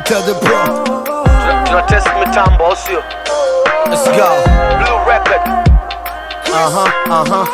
tell the bro. Tuna test mitambo au sio? Let's go. Blue record. Uh huh, uh huh.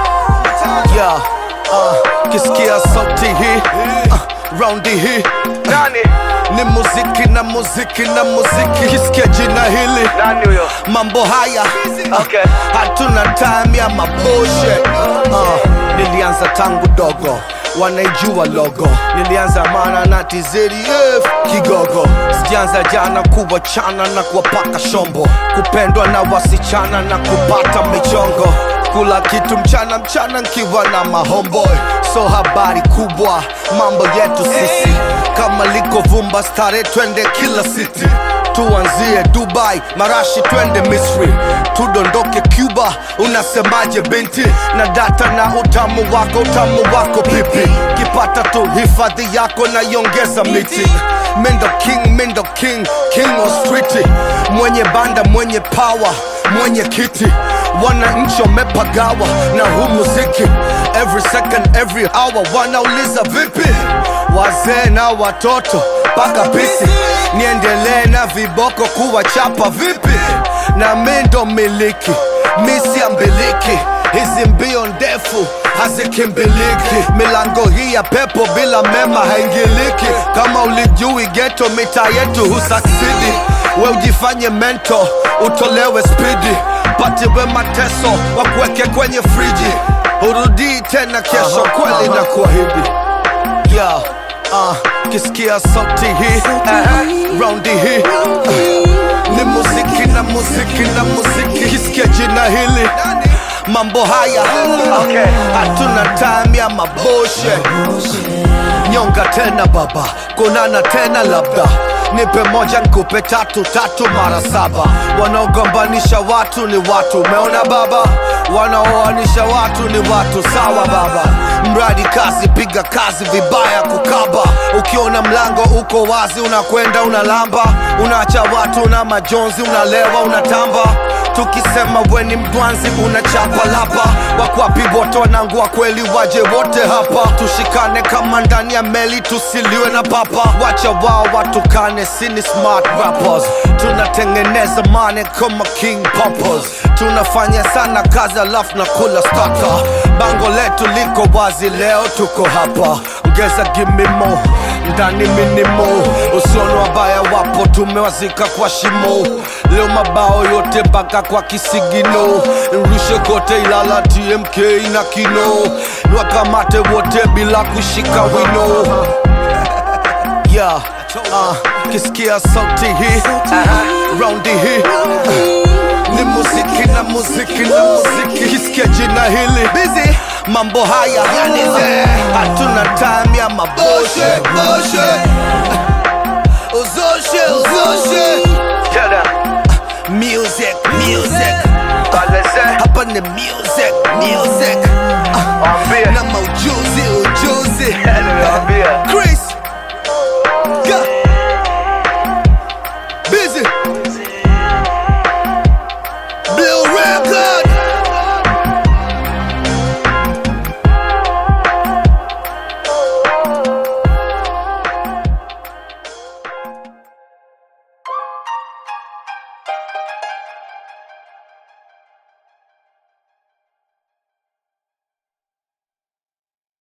Yeah, uh, kisikia sauti hii uh, raundi hii Nani? ni muziki na muziki na muziki. Kisikia jina hili Nani huyo? mambo haya Okay. hatuna time ya mabushe uh, nilianza tangu dogo wanaijua logo nilianza mana na TZF kigogo sijaanza jana kuwachana na kuwapaka shombo kupendwa na wasichana na kupata michongo kula kitu mchana mchana nkiwa na mahomboy so habari kubwa mambo yetu sisi kama liko vumba stare twende kila city tuanzie dubai marashi twende misri tudondoke cuba unasemaje binti na data na utamu wako utamu wako pipi kipata tu hifadhi yako na iongeza miti mendo king mendo king king of street mwenye banda mwenye power mwenye kiti wananchi wamepagawa na huu muziki every second every hour wanauliza vipi wazee na watoto mpaka pisi niendelee na viboko kuwachapa vipi na mi ndo miliki misi ya mbiliki hizi mbio ndefu hazikimbiliki milango hii ya pepo bila mema haingiliki kama ulijui geto mita yetu husaksidi we ujifanye mento utolewe spidi patiwe mateso wakuweke kwenye friji urudii tena kesho kweli na kuahidi yeah, uh, kisikia sauti hii uh, raundi hii uh, ni muziki na muziki na muziki kisikia jina hili mambo haya Okay. hatuna time ya maboshe nyonga tena baba kunana tena labda nipe moja nkupe tatu tatu mara saba wanaogombanisha watu ni watu umeona baba wanaoanisha watu ni watu sawa baba mradi kazi piga kazi vibaya kukaba ukiona mlango uko wazi unakwenda unalamba unaacha watu na majonzi unalewa unatamba tukisema weni mdwanzi unachapa lapa wakwapi wote wanangu wa kweli waje wote hapa tushikane kama ndani ya meli tusiliwe na papa wacha wao watukane sini smart rappers tunatengeneza mane kama king poppers tunafanya sana kazi alafu na kula staka bango letu liko wazi leo tuko hapa ongeza gimimo ndani minimo usiono wabaya wapo tumewazika kwa shimo leo mabao yote mpaka kwa kisigino nrushe kote ilala tmk na kino niwakamate wote bila kushika wino yeah, uh, kisikia sauti hii uh, raundi hii uh, ni muziki na muziki na muziki kisikia jina hili busy mambo haya hatuna time ya maboshe boshe uzoshe uzoshe Tell them. music music Kaleze. hapa ni music music Waambie. na maujuzi